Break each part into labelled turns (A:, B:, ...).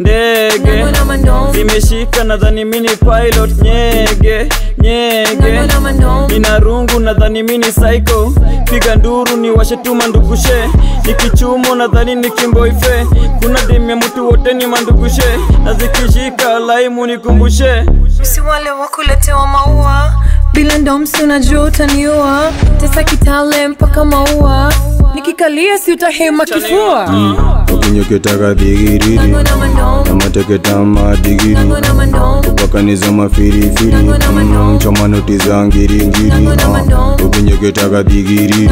A: ndege zimeshika nadhani mini pilot nyege nyege nina rungu nadhani mini psycho piga nduru ni washetuma ndugushe nikichumo nadhani ni kimboife kuna demya mtu wote ni mandugushe na zikishika laimu nikumbushe
B: si wale wakuletewa maua bila ndomsi unajua utaniua tesa kitale mpaka maua nikikalia si utahema kifua
C: ukinyoketaka dhigiriri namateketama digiri kupakaniza mafirifiri Mm, choma noti za ngiringiri Ah, ukinyoketaka dhigiriri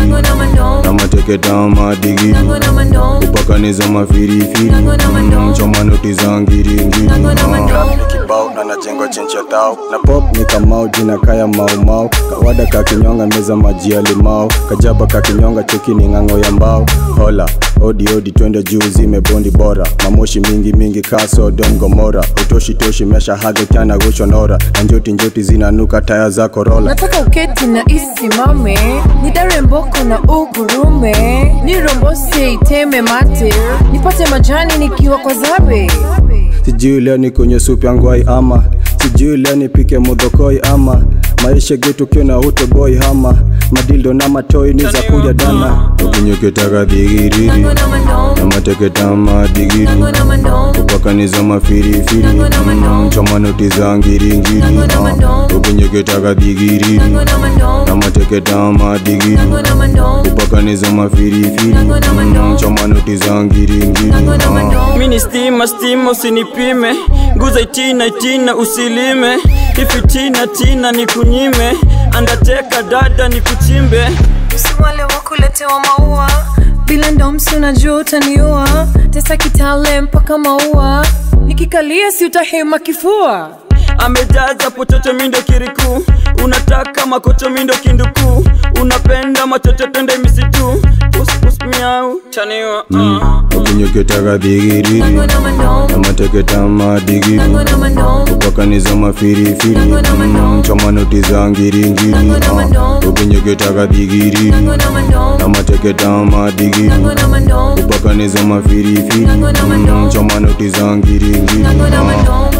C: namateketama digiri kupakaniza mafirifiri Mm, choma noti za ngiringiri Ah. kibao na najengo chencha tao na pop ni kamau jina kaya maumau kawada kakinyonga meza maji ya limao kajaba kakinyonga cheki ni ng'ang'o ya mbao hola odi odi twende juu zimebondi bora mamoshi mingi mingi kaso dom gomora utoshi toshi mesha hadhe kyana goshonora na njoti njoti zinanuka taya za korola
B: nataka uketi na isimame nidare mboko na ugurume nirombose iteme mate nipate majani nikiwa kwa zabe
C: sijui leo ni kwenye supu ya ngwai ama sijui leo nipike modhokoi ama maisha getu kiona utoboi hama madildo na matoi ni za kuja dana ukinyoketaka dhigiriri na mateketama digiri kupakaniza mafirifiri Mm, choma noti za ngiringiri Ah, ukinyoketaka dhigiriri na mateketama digiri kupakaniza mafirifiri Mm, choma noti za ngiringiri Ah.
A: mini stima stima usinipime nguza itina itina usilime ifitina tina nikunyime andateka dada nikuchimbe
B: si wale wakuletewa maua bila ndomsi unajua utaniua tesa kitale mpaka maua nikikalia si utahema kifua
A: amejaza pochocho mindo kiriku unataka makocho mindo kinduku unapenda machocho tende misitu puspus miau chaniwa uh.
C: ukinyoketaka dhigiriri na mateketama digiri kupakaniza mafirifiri Mm, choma noti za ngiringiri Ah, ukinyoketaka dhigiriri na mateketama digiri kupakaniza mafirifiri Mm, choma noti za ngiringiri Ah.